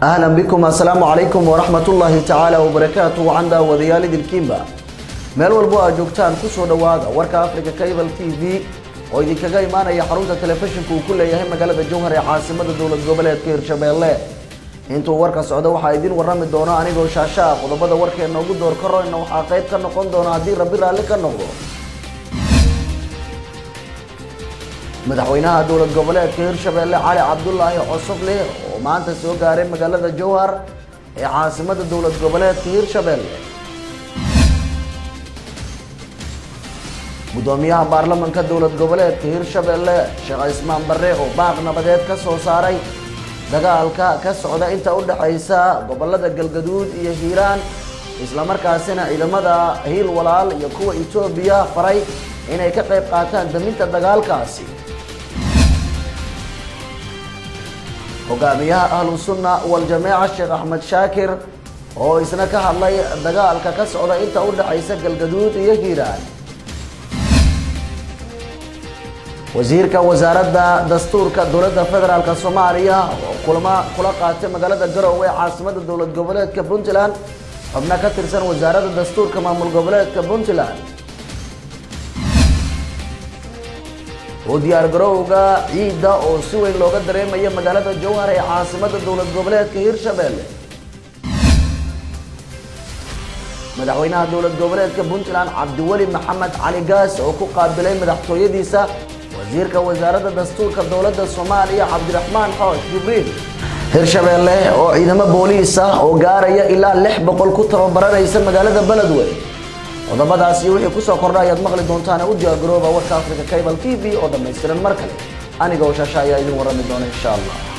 ahlan bikum assalaamu calaykum waraxmat ullaahi tacaala wabarakaatu wacan daawadayaal idilkiinba meel walbo aad joogtaan kusoo dhowaada warka africa cable t v oo idinkaga imaanaya xarunta telefishinka uu ku leeyahay magaalada jowhar ee caasimada dowlad goboleedka hirshabeelle intuu warka socdo waxaa idin warami doona anigoo shaashaa qodobada warkeena ugu door karoyna waxaa qayb ka noqon doona haddii rabbi raalli ka noqdo madaxweynaha dowlad goboleedka hirshabeelle cali cabdulaahi cosoble oo maanta soo gaaray magaalada jowhar ee caasimada dowlad goboleedka hirshabeelle gudoomiyaha baarlamanka dowlad goboleedka hirshabeelle sheekh cismaan barre oo baaq nabadeed ka soo saaray dagaalka ka socda inta u dhexaysa gobolada galgaduud iyo hiiraan islamarkaasina ciidamada hiil walaal iyo kuwa etoobiya faray inay ka qayb qaataan daminta dagaalkaasi hogaamiyaha ahlu sunna waljamaaca sheekh axmed shaakir oo isna ka hadlay dagaalka ka socda inta u dhexaysa galgaduud iyo hiiraan wasiirka wasaaradda dastuurka dowladda federaalk soomaaliya oo kulamo kula qaatay magaalada garowe ee caasimada dowlad goboleedka puntland xubno ka tirsan wasaaradda dastuurka maamul goboleedka puntland oo diyaar garowga ciidda oo si weyn looga dareemaya magaalada jowhar ee caasimada dowlad goboleedka hirshabeelle madaxweynaha dowlad goboleedka puntland cabdiweli maxamed cali gaas oo ku qaabilay madaxtooyadiisa wasiirka wasaaradda dastuurka dowladda soomaaliya cabdiraxmaan xoosh jibriil hirshabeelle oo ciidamo booliis ah oo gaaraya ilaa lix boqol ku tababaranaysa magaalada beledweyne qodobadaas iyo wixii kusoo kordha ayaad maqli doontaan u diyaar garooba warka africa cable t v oo dhammaystiran mar kale aniga oo shaasha ayaa idin warami doona insha allah